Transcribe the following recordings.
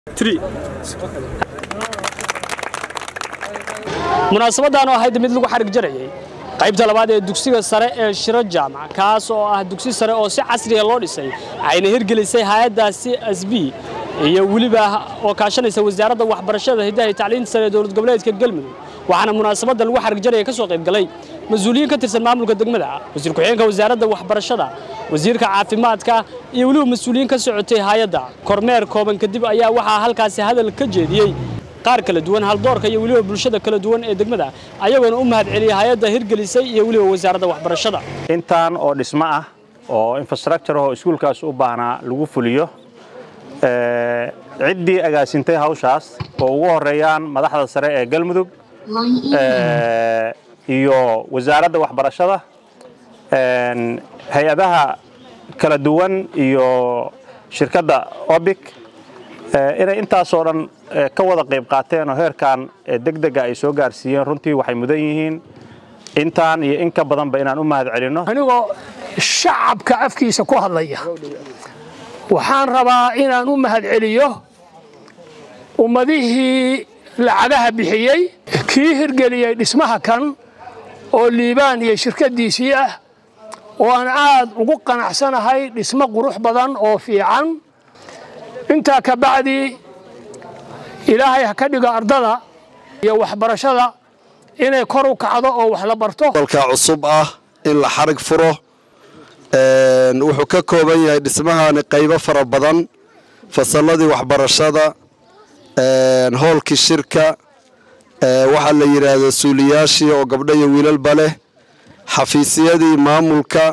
munaasabadan oo ahayd mid lagu xarig jarayay qaybta labaad ee dugsiga sare ee shiro jaamac kaas oo ah dugsi sare oo si casriya loo dhisay ayna hirgelisay hay-addaasi asb iyo weliba oo kaashanaysa wasaaradda waxbarashada hiddaha iyo tacliinta sare ee dowlad goboleedka galmudug waxaana munaasabadda lagu xarig jaraya ka soo qayb galay mas-uuliyiin ka tirsan maamulka degmada wasiir ku-xigeenka wasaaradda waxbarashada wasiirka caafimaadka iyo weliba mas-uuliyiin ka socotay hay-adda kormeer kooban kadib ayaa waxaa halkaasi hadal ka jeediyey qaar kala duwan haldoorka iyo weliba bulshada kala duwan ee degmada ayagoona u mahad celiyay hay-adda hirgelisay iyo weliba wasaaradda waxbarashada intaan oo dhismo ah oo infrastructure oo iskuulkaas u baahnaa lagu fuliyo ciddii agaasintay hawshaas oo ugu horeeyaan madaxda sare ee galmudug iyo wasaaradda waxbarashada hay-adaha kala duwan iyo shirkadda obic inay intaasoo dhan ka wada qayb qaateen oo heerkan degdega ay soo gaarsiiyeen runtii waxay mudan yihiin intaan iyo in ka badanba inaan u mahad celinno anigoo shacabka afkiisa ku hadlaya waxaan rabaa inaan u mahad celiyo ummadihii lacagaha bixiyey kii hirgeliyey dhismaha kan oo liibaan iyo shirkaddiisii ah oo aan aad ugu qanacsanahay dhismo qurux badan oo fiican intaa ka bacdi ilaahay ha ka dhigo ardada iyo waxbarashada inay kor u kacdo oo wax la barto dalka cusub ah in la xarig furo wuxuu ka kooban yahay dhismahani qaybo fara badan fasalladii waxbarashada hoolkii shirka waxaa la yidhaahdo suuliyaashii oo gabdho iyo wiilalba leh xafiisyadii maamulka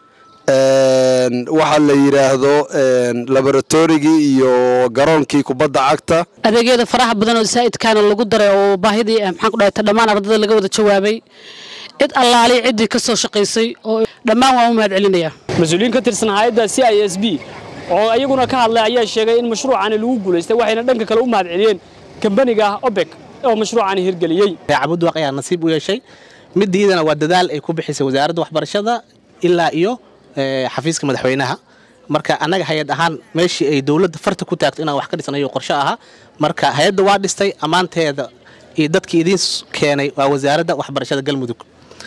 waxaa la yidhaahdo laboratorigii iyo garoonkii kubadda cagta adeegyada faraha badan oo zaa'idkaana lagu daray oo baahidii maxaan ku dhahayta dhammaan ardada laga wada jawaabay cid allaali ciddii ka soo shaqaysay oo dhammaan waan u mahad celinayaa mas-uuliyiin ka tirsan hay-adda c i s b oo iyaguna ka hadlay ayaa sheegay in mashruucani lagu guulaystay waxayna dhanka kale u mahad celiyeen kambaniga obek oo mashruucani hirgeliyey cabudwaaq ayaa nasiib u yeeshay midiidana waa dadaal ay ku bixisay wasaaradda waxbarashada ilaa iyo xafiiska madaxweynaha marka annaga hay-ad ahaan meeshii ay dowladda farta ku taagto inaan wax ka dhisanayo qorsho ahaa marka hay-adda waa dhistay ammaanteeda iyo dadkii idiin keenay waa wasaaradda waxbarashada galmudug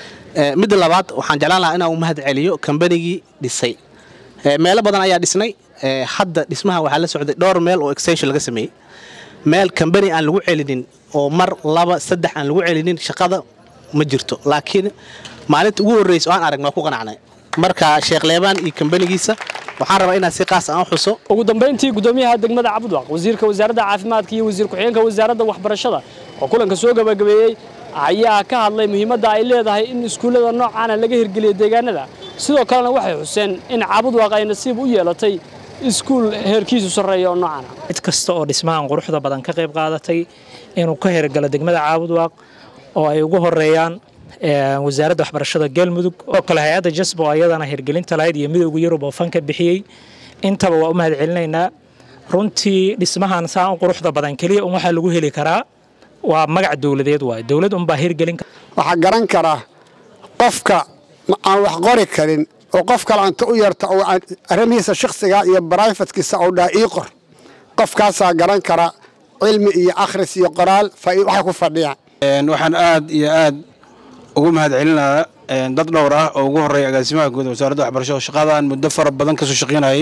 midda labaad waxaan jeclaan lahaa inaan u mahad celiyo kambanigii dhisay meelo badan ayaa dhisnay hadda dhismaha waxaa la socday dhowr meel oo extension laga sameeyey meel kambani aan lagu celinin oo mar laba saddex aan lagu celinin shaqada ma jirto laakiin maalinta ugu horreysa oo aan aragna waa ku qanacnay marka sheekh leebaan iyo kambanigiisa waxaan rabaa inaan si qaas aan u xuso ugu dambayntii gudoomiyaha degmada cabudwaq wasiirka wasaaradda caafimaadka iyo wasiir ku-xigeenka wasaaradda waxbarashada oo kulanka soo gabagabeeyey ayaa ka hadlay muhiimadda ay leedahay in iskuullada noocaana laga hirgeliyo deegaanada sidoo kalena waxay xuseen in cabudwaq ay nasiib u yeelatay iskuul heerkiisu sarreeya oo noocana cid kasta oo dhismahan quruxda badan ka qayb qaadatay inuu ka hirgalo degmada caabudwaaq oo ay ugu horeeyaan wasaaradda waxbarashada galmudug oo kale hay-adda jasbo ayadana hirgelinta lahayd iyo midowga yurub oo fanka bixiyey intaba waa u mahad celinaynaa runtii dhismahan saan u quruxda badan keliya un waxaa lagu heli karaa waa magac dowladeed waay dowlad unbaa hirgelin waxaa garan karaa qofka aan wax qori karin oo qof kale anta u yarta oo arrimihiisa shakhsiga iyo barayfatkiisa oo dhaa ii qor qofkaasaa garan kara cilmi iyo akhris iyo qoraal waxay ku fadhiyaan waxaan aad iyo aad ugu mahad celinayaa dad dhowr ah oo ugu horreeya agaasimaha guud wasaaradda waxbarashada shaqadan muddo fara badan kasoo shaqaynayay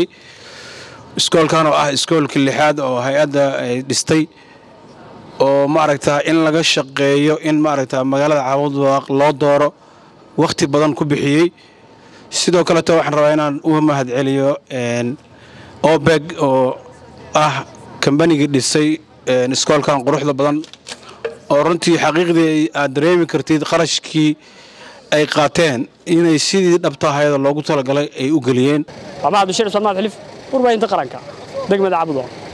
iskoolkan oo ah iskoolkii lixaad oo hay-adda ay dhistay oo maaragtaa in laga shaqeeyo in maaragtaa magaalada caabudwaaq loo dooro wakhti badan ku bixiyey sidoo kaleto waxaan rabaa inaan u mahad celiyo obeg oo ah kambanigii dhisay iskoolkan quruxda badan oo runtii xaqiiqdii aad dareemi kartid qarashkii ay qaateen inay sidii dhabtaahayada loogu talagalay ay u geliyeen waa mahad bashir ismaan mahad xilif warbaahinta qaranka degmada cabudwaq